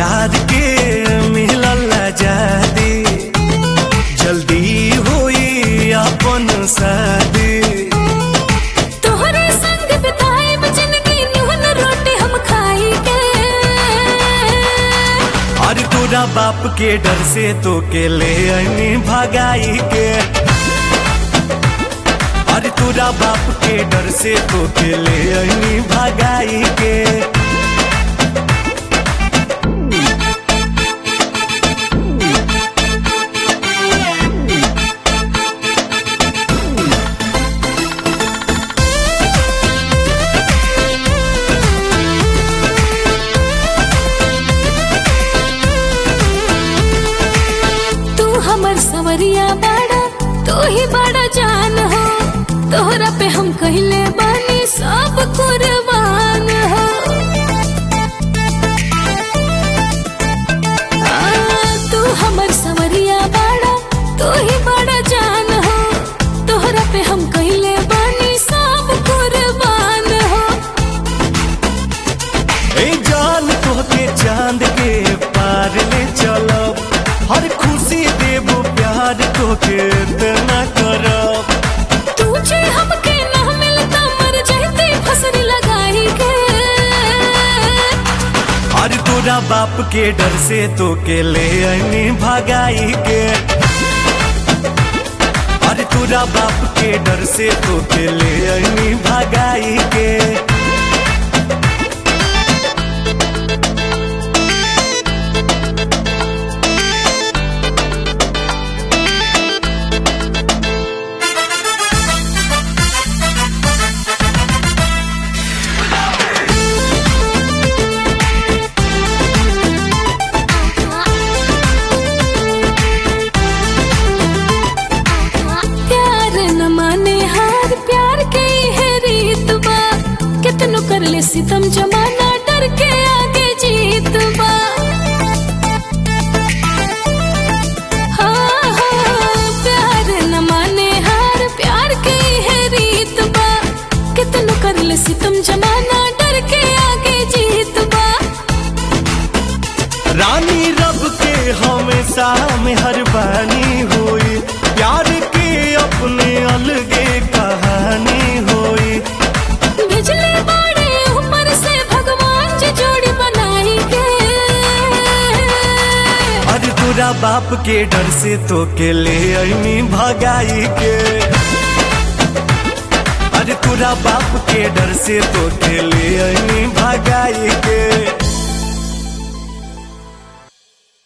प्यार के मिलल आजादी जल्दी होई अपन शादी तोहरे संग बिताएब जिंदगी नून रोटी हम खाई के और तोरा बाप के डर से तो के ले आईनी भगाई के और तोरा बाप के डर से तो के ले आईनी भगाई के तू हमर सवरिया बाड़ा तू ही बड़ा जान हो तोहरा पे हम कहले बानी सब कुर्बान हो आ, तू हमर सवरिया बाड़ा तू ही बड़ा जान हो तोहरा पे हम कहले बानी सब कुर्बान हो ए जान तोहके चांद के पार ले चलब हर खुशी देबो प्यार तोहके इतना करब तुझे हमके ना मिलता मर जाते फसरी लगाई के और तोरा बाप के डर से तो के ले आईनी भगाई के और तोरा बाप के डर से तो के ले आईनी भगाई के प्यार न माने हार प्यार के है रीत बा कितनो कर ले सितम जमाना डर के आगे जीत बा हाँ, हाँ, प्यार न माने हार प्यार के है रीत बा कितनो कर ले सितम जमाना डर के आगे जीत बा रानी रब के हमेशा में हर बानी होई प्यार के अपने अलगे कहानी होई बिजली बाड़े ऊपर से भगवान जी जोड़ी बनाई के अरे तोरा बाप के डर से तो के ले आईनी भगाई के अरे तोरा बाप के डर से तो के ले आईनी भगाई के